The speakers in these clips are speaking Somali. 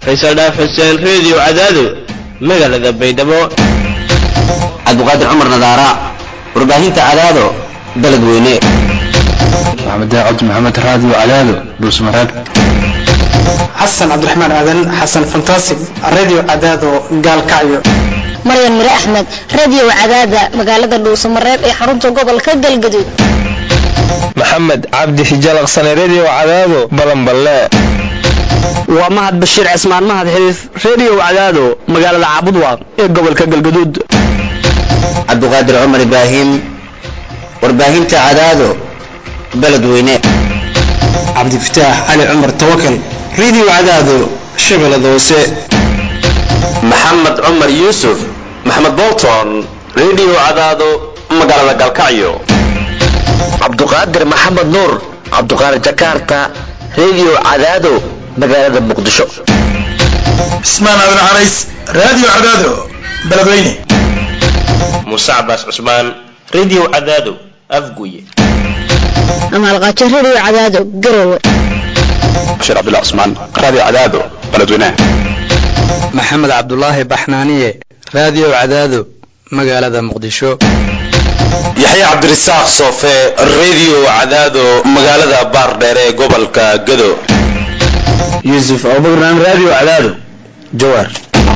faysal dhaaf xuseen reediyo cadaado magaalada baydhabo cabdiqaadir cumar nadaara warbaahinta cadaado baled weyne maxamed daacad maxamed raadiyo cadaado dhuusmareeb xasan cabdiraxmaan aadan xasan fantasig radio cadaado gaalkacyo maryan mire axmed radio cadaada magaalada dhuusamareeb ee xarunta gobolka galgaduud maxamed cabdi hijalaqsane redio cadaado balanballe waa mahad bashiir cismaan mahad xiriif redio cadaado magaalada caabudwaaq ee gobolka galgaduud cabdiqaadir cumar ibraahim warbaahinta cadaado baled weyne cabdifataax cali cumar tawakal radio cadaado shabeellada hoose maxamed cumar yuusuf maxamed bolton redio cadaado magaalada galkacyo cabduqaadir maxamed nuur cabduqaadir jakarta redio cadaado magaalada muqdisho cismaan aadan carays radio cadaado beledweyne muuse cabaas cusmaan redio cadaado afguye amaalqaajo radio cadaado garowe bashiir cabdullah cusmaan radio cadaado beledweyne maxamed cabdulaahi baxnaaniye radio cadaado magaalada muqdisho yaxya cabdirasaaq soofe redio cadaado magaalada baardheer ee gobolka gado yuusuf abubakran radio cadaado jawaar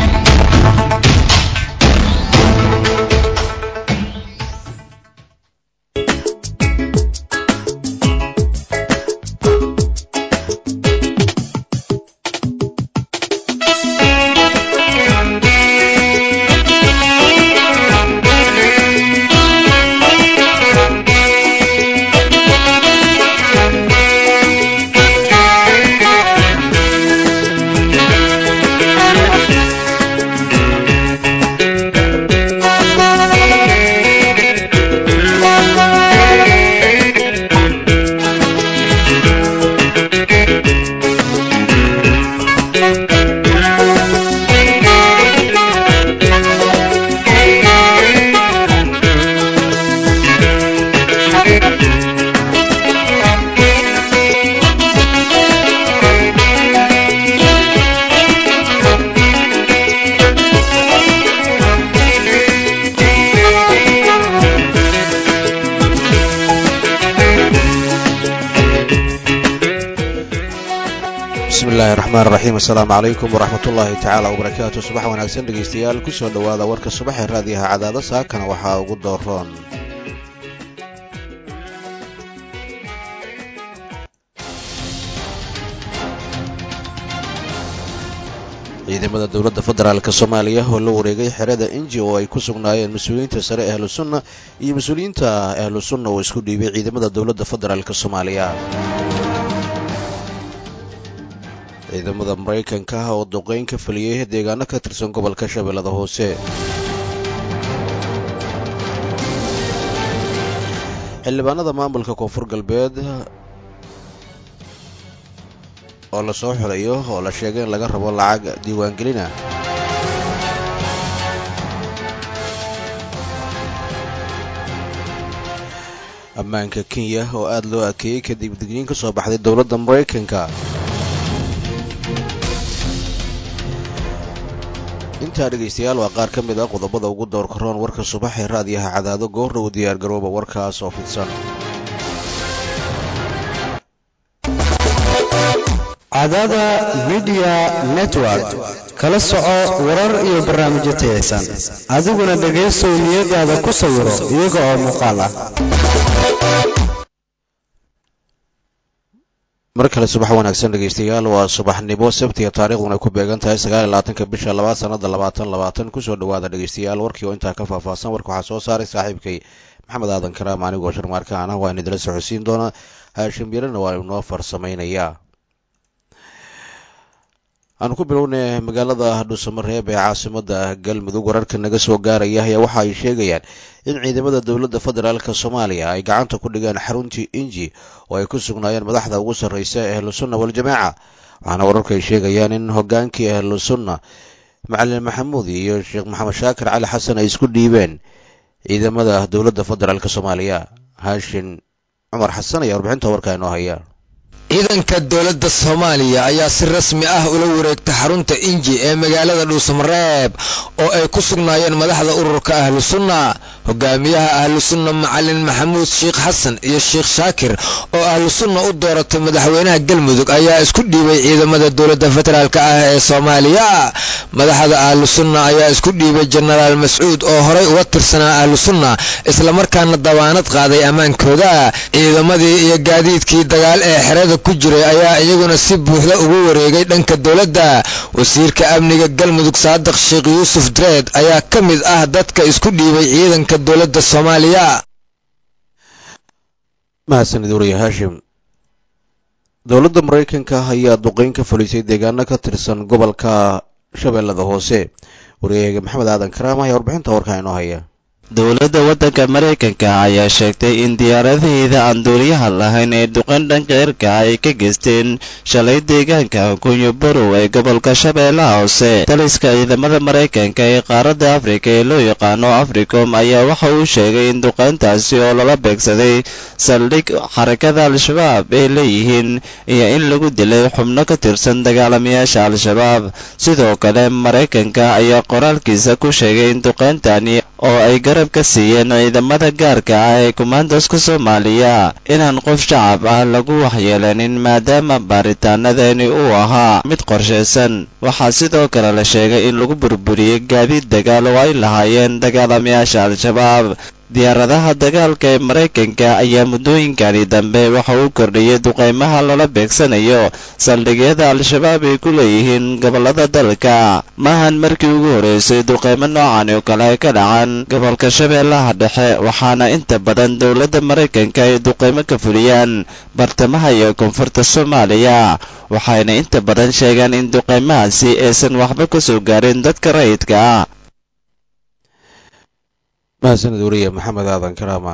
bismillahi raxmaan raxiim assalaamu calaykum waraxmat ullaahi tacaala wabarakaatu subax wanaagsan dhegaystayaal kusoo dhowaada warka subaxee raadiyaha cadaado saakana waxaa ugu dooroon ciidamada dowladda federaalk soomaaliya oo la wareegay xerada inji oo ay ku sugnaayeen mas-uuliyiinta sare ahlu sunna iyo mas-uuliyiinta ahlu sunna oo isku dhiibay ciidamada dowladda federaalk soomaaliya ciidamada maraykanka ah oo duqeyn ka feliyey deegaano ka tirsan gobolka shabeellada hoose xildhibaanada maamulka koonfur galbeed oo lasoo xulayo oo la sheegay in laga rabo lacag diiwaangelina ammaanka kenya oo aada loo akeeyey kadib digniin ka soo baxday dowladda maraykanka intaa dhegaystayaal waa qaar ka mid ah qodobada ugu doorka roon warka subax ee raadiyaha cadaado goordhow diyaargarooba warkaas oo fidsan cadaada midiya network kala soco warar iyo barnaamijyo tayaysan adiguna dhegaysow niyadaada ku sawiro iyaga oo muuqaal ah mar kale subax wanaagsan dhegaystayaal waa subaxnimo sabtiga taarikhduna ku beegan tahay sagaaliyolabaatanka bisha labaad sanada labaatan labaatan kusoo dhawaada dhegaystayaal warkii oo intaa ka faahfaahsan warka waxaa soo saaray saaxiibkay maxamed aadan karaam anigoo sharmaarkaan ah waa inidila socodsiin doonaa haashim yarana waa inoo farsamaynayaa aan ku bilownay magaalada dhuusamareeb ee caasimada galmudug wararka naga soo gaaraya ayaa waxa ay sheegayaan in ciidamada dowladda federaalk soomaaliya ay gacanta ku dhigeen xaruntii inji oo ay ku sugnaayeen madaxda ugu sarreysa ee ahlusunna waljamaaca waxaana wararku ay sheegayaan in hogaankii ahlusunna macalin maxamuud iyo sheekh maxamed shaakir cali xasan ay isku dhiibeen ciidamada dowladda federaalk soomaaliya haashin cumar xasan ayaa warbixinta warkaa inoo haya ciidanka dowladda soomaaliya ayaa si rasmi ah ula wareegtay xarunta inji ee magaalada dhuusamareeb oo ay ku sugnaayeen madaxda ururka ahlu sunna hogaamiyaha ahlu sunna macalin maxamuud sheekh xasan iyo sheekh shaakir oo ahlu sunna u dooratay madaxweynaha galmudug ayaa isku dhiibay ciidamada dowladda federaalk ah ee soomaaliya madaxda ahlu sunna ayaa isku dhiibay jenaraal mascuud oo horay uga tirsanaa ahlu sunna islamarkaana dabaanad qaaday ammaankooda ciidamadii iyo gaadiidkii dagaal ee xerada ku jiray ayaa iyaguna si buuxda ugu wareegay dhanka dowladda wasiirka amniga galmudug saadiq sheekh yuusuf dreed ayaa ka mid ah dadka isku dhiibay ciidanka dowladda soomaaliya mahadsanid wariye haashim dowladda maraykanka ayaa duqeyn ka fulisay deegaano ka tirsan gobolka shabeellada hoose wariyaheega maxamed aadan karaam ayaa warbixinta warkaa inoo haya dowladda waddanka maraykanka ayaa sheegtay in diyaaradaheeda aan duuliyaha lahayn ee duqeyn dhanka cirka ay ka geysteen shalay deegaanka kunyo barow ee gobolka shabeellaha hoose taliska ciidamada maraykanka ee qaaradda afrika ee loo yaqaano africom ayaa waxa uu sheegay in duqeyntaasi oo lala beegsaday saldhig xarakada al-shabaab ay leeyihiin iyo in lagu dilay xubno ka tirsan dagaalamayaasha al-shabaab sidoo kale maraykanka ayaa qoraalkiisa ku sheegay in duqeyntani oo ay garab ka siiyeen ciidamada gaarka ah ee kumaandaska soomaaliya inaan qof shacab ah lagu waxyeelanin maadaama baaritaanadani uu ahaa mid qorshaysan waxaa sidoo kale la sheegay in lagu burburiyey gaadiid dagaal oo ay lahaayeen dagaalamayaasha al-shabaab diyaaradaha dagaalka ee maraykanka ayaa muddooyinkani dambe waxa uu kordhiyey duqeymaha lala beegsanayo saldhigyada al-shabaab ay ku leeyihiin gobollada dalka maahan markii ugu horreysay duqeymo noocan oo kale ay ka dhacaan gobolka shabeellaha dhexe waxaana inta badan dowladda maraykanka ay duqeymo ka fuliyaan bartamaha iyo koonfurta soomaaliya waxayna inta badan sheegaan in duqeymahaasi aysan waxba ka soo gaarin dadka rayidka ah mahadsanid wariye maxamed aadan karaama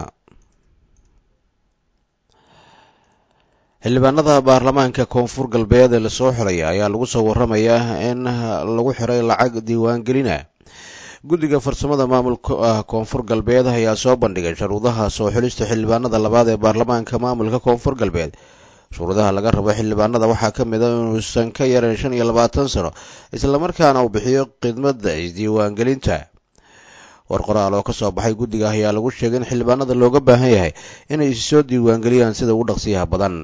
xildhibaanada baarlamaanka koonfur galbeed ee lasoo xiray ayaa lagu soo waramayaa in lagu xiray lacag diiwaangelina guddiga farsamada maamulka koonfur galbeed ayaa soo bandhigay sharuudaha soo xilista xildhibaanada labaad ee baarlamaanka maamulka koonfur galbeed shuruudaha laga rabo xildhibaanada waxaa ka mid a inuusan ka yaran shan iyo labaatan sano islamarkaana uu bixiyo khidmadda isdiiwaangelinta war qoraal oo ka soo baxay guddiga ayaa lagu sheegay in xildhibaanada looga baahan yahay inay isi soo diiwaangeliyaan sida ugu dhaqsiyaha badan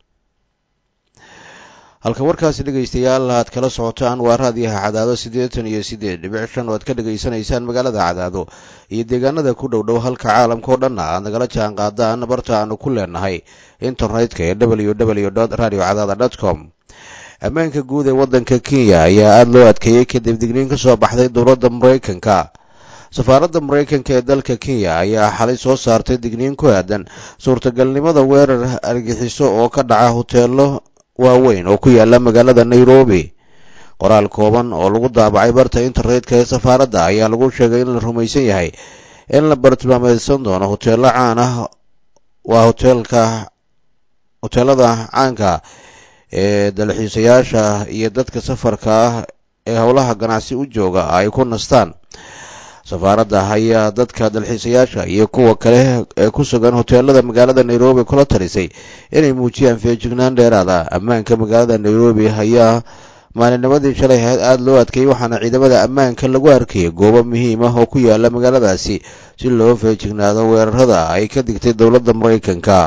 halka warkaasi dhegaystayaal aad kala socotaan waa raadiyaha cadaado siddeetan iyo siddeed dhibic shan oo aad ka dhegaysanaysaan magaalada cadaado iyo deegaanada ku dhow dhow halka caalamka oo dhanna aad nagala jaan qaadaan barta aanu ku leenahay internetka ee w w dot radio cadaada dot com ammaanka guud ee waddanka kenya ayaa aada loo adkeeyey kadib digniin ka soo baxday dowladda maraykanka safaaradda maraykanka ee dalka kenya ayaa xalay soo saartay digniin ku aadan suurtagalnimada weerar argixiso oo ka dhaca hoteelo waaweyn oo ku yaala magaalada nairobi qoraal kooban oo lagu daabacay barta internetka ee safaaradda ayaa lagu sheegay in la rumaysan yahay in la bartilmaameysan doono hoteelo caan ah waa hoteelka hoteelada caanka ee dalxiisayaasha iyo dadka safarka ah ee howlaha ganacsi u jooga ay ku nastaan safaaradda ayaa dadka dalxiisayaasha iyo kuwa kale ee ku sugan hoteelada magaalada nairobi kula talisay inay muujiyaan feejignaan dheeraada ammaanka magaalada nairobi ayaa maalinnimadii shalay ahayd aada loo adkeeyey waxaana ciidamada ammaanka lagu arkayay goobo muhiim ah oo ku yaala magaaladaasi si loo feejignaado weerarada ay ka digtay dowladda maraykanka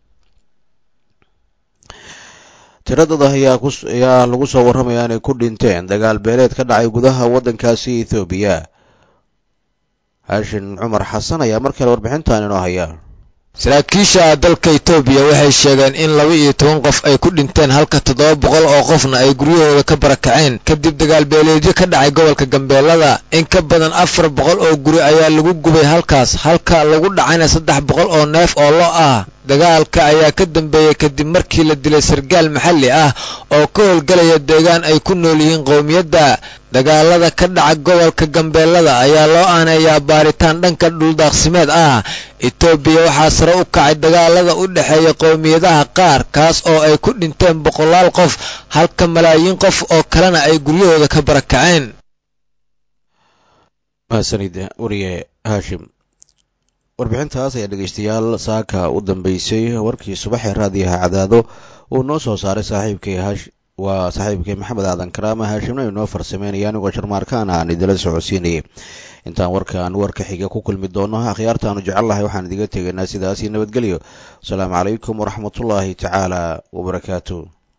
tiradada ayaa lagu soo warramaya inay ku dhinteen dagaal beeleed ka dhacay gudaha waddankaasi ethoobiya haashin cumar xasan ayaa mar kale warbixintan inoo haya saraakiisha dalka etoobiya waxay sheegeen in laba iyo toban qof ay ku dhinteen halka toddoba boqol oo qofna ay guryahooda ka barakaceen kadib dagaal beeleedyo ka dhacay gobolka gambeelada in ka badan afar boqol oo guri ayaa lagu gubay halkaas halka lagu dhacayna saddex boqol oo neef oo lo ah dagaalka ayaa ka dambeeyey kadib markii la dilay sargaal maxalli ah oo ka howlgalaya deegaan ay ku nool yihiin qowmiyadda dagaalada ka dhaca gobolka gambeelada ayaa loo aaneeyaa baaritaan dhanka dhuldaaqsimeed ah etoobiya waxaa sare u kacay dagaalada u dhexeeya qowmiyadaha qaar kaas oo ay ku dhinteen boqolaal qof halka malaayiin qof oo kalena ay guryahooda ka barakaceen mahadsanid wariye haashim warbixintaas ayaa dhegaystayaal saaka u dambeysay warkii subaxee raadiyaha cadaado uu noo soo saaray saaxiibkay hash waa saaxiibkay maxamed aadan karaama haashimna inoo farsameynaya anigoo sharmaarkaan aan idila socodsiinayay intaan warkaan warka xiga ku kulmi doono akhyaartaanu jecelnahay waxaan idiga tegaynaa sidaasi nabadgelyo asalaamu calaykum waraxmatullaahi tacaala wabarakaatu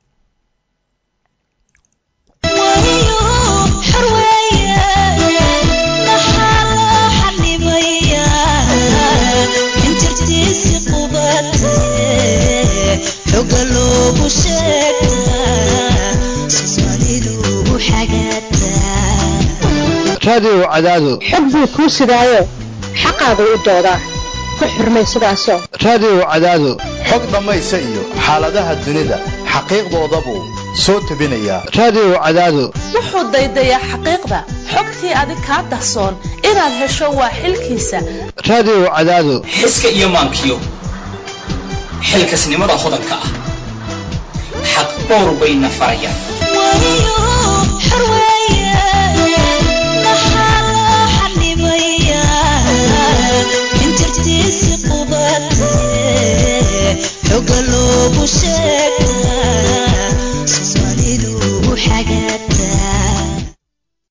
raadiyo cadaado xog buu kuu sidaayo xaqaada u doodaa ku xurmay sidaasoo raadiyo cadaado xog dhammaysa iyo xaaladaha dunida xaqiiqdooda buu soo tebinayaa raadiyo cadaado wuxuu daydayaa xaqiiqda xogtii adig kaa dahsoon inaad hesho waa xilkiisa raadiyo cadaado xiska iyo maankiyo xilkasnimada hodanka ah xaq dhowr bayna farayaan